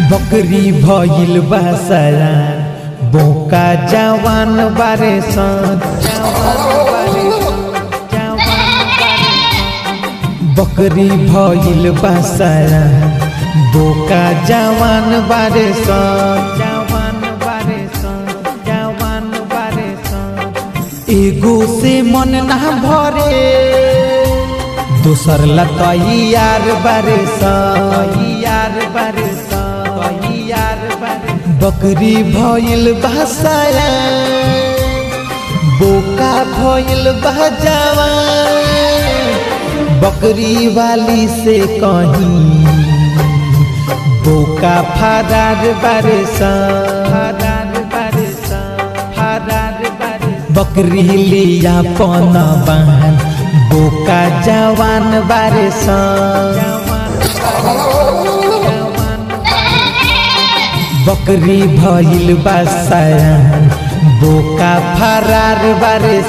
बकरी भइल बासयान बोका जवान बारे सन बकरी भइल बासयान बोका जवान बारे सन जवान बारे सन जवान बारे सन एगो से मन ना भरे दोसर लतई यार बारे यार बारे यार बारे बकरी भइल भाषाया बोका भइल बजावा बकरी वाली से कहीं बोका फरार बारे फरार बारे फरार बारे बकरी लिया पन बहन बोका जवान बारे बकरी भइल बासयान बोका फरार बारे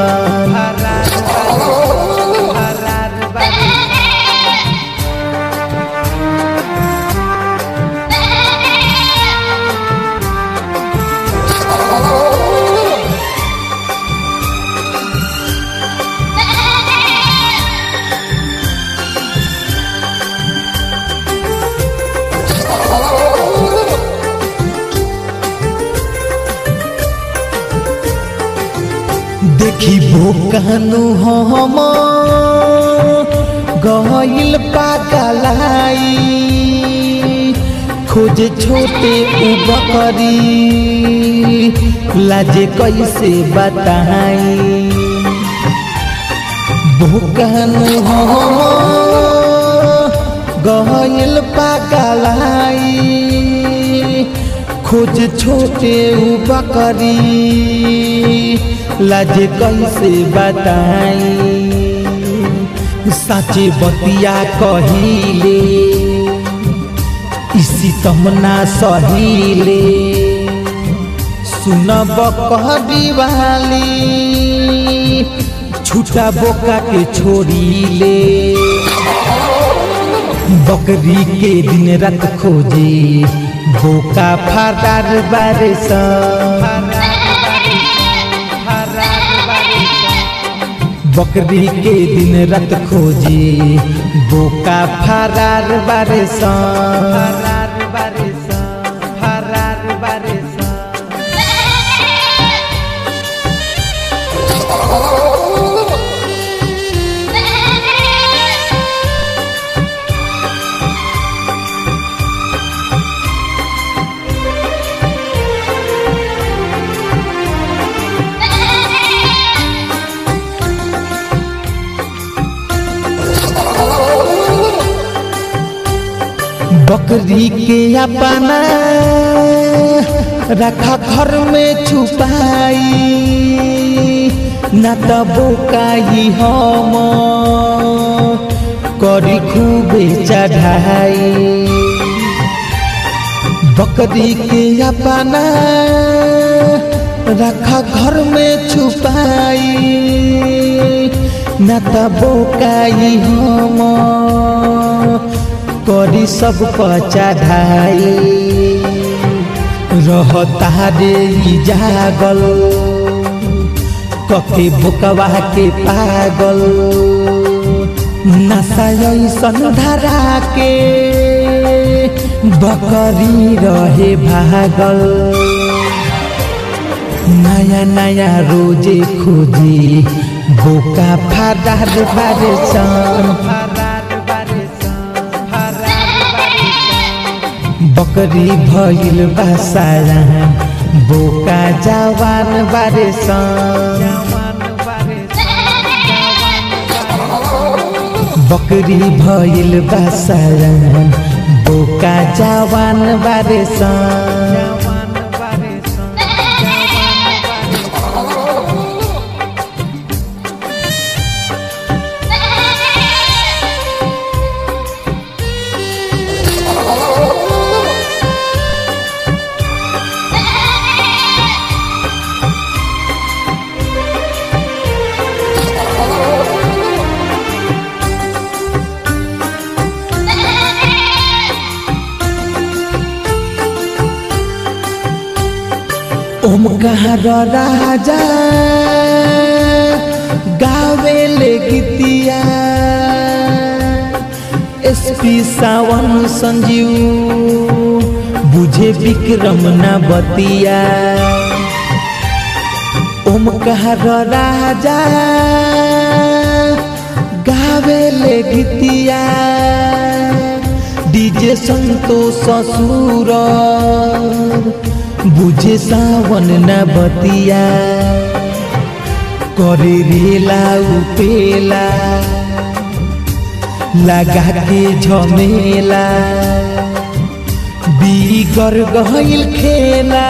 देखी भोकानु हम गहिल पागलाई खोजे छोटे उबकरी लाजे कैसे बताई भोकानु हम गहिल पागलाई खोज छोटे बकरी लाजे कैसे बताई साचे बतिया कहिले इसी तमना सहीले सुनब कहबी वाली छूटा बोका के छोड़ीले बकरी के दिन रात खोजे बोका फरार बारे बकरी के दिन रात खोजे बोका फरार बारे फरार बारे फरार बारे बकरी के अपना रखा घर में छुपाई न तो बोकाई हम करी खूबे चढ़ाई बकरी के अपना रखा घर में छुपाई न तो बोकाई हम करी सब चढ़ाई रहता रे जागल कके बुकवा के पागल नशा ऐसन धरा के बकरी रहे भागल नया नया रोजे खोजे बोका फरार बारे बकरी भइल बासाया बोका जवान बारे बकरी भइल बासाया बोका जवान बारे ओमकार राजा गावेले गीतिया एसपी सावन संजीव बुझे विक्रम न बतिया ओमकार राजा गावेले गीतिया डीजे संतोष ससुर बुझे सावन न बतिया करे रेला उपेला लगा के झमेला बीगर गहिल खेला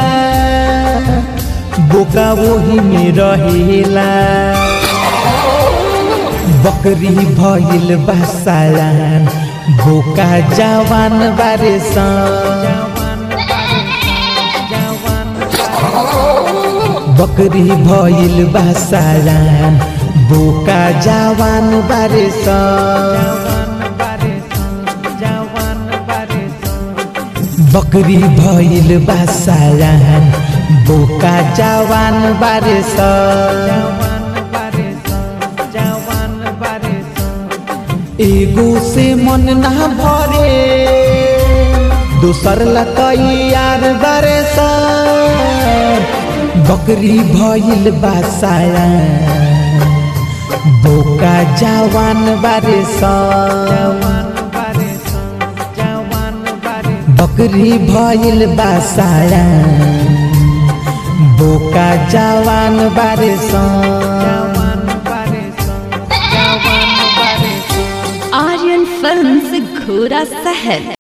बोका वही में रहेला बकरी भइल बसायान बोका जवान बारे बकरी भइल बसायान बोका जवान बारे बकरी भइल बसायान बोका जवान बारे एगो से मन ना भरे दोसर ला तैयार बारे बकरी भइल बासाया बोका जवान बारे बकरी भइल बासाया बोका जवान बारे आर्यन फिल्म घोड़ा सहर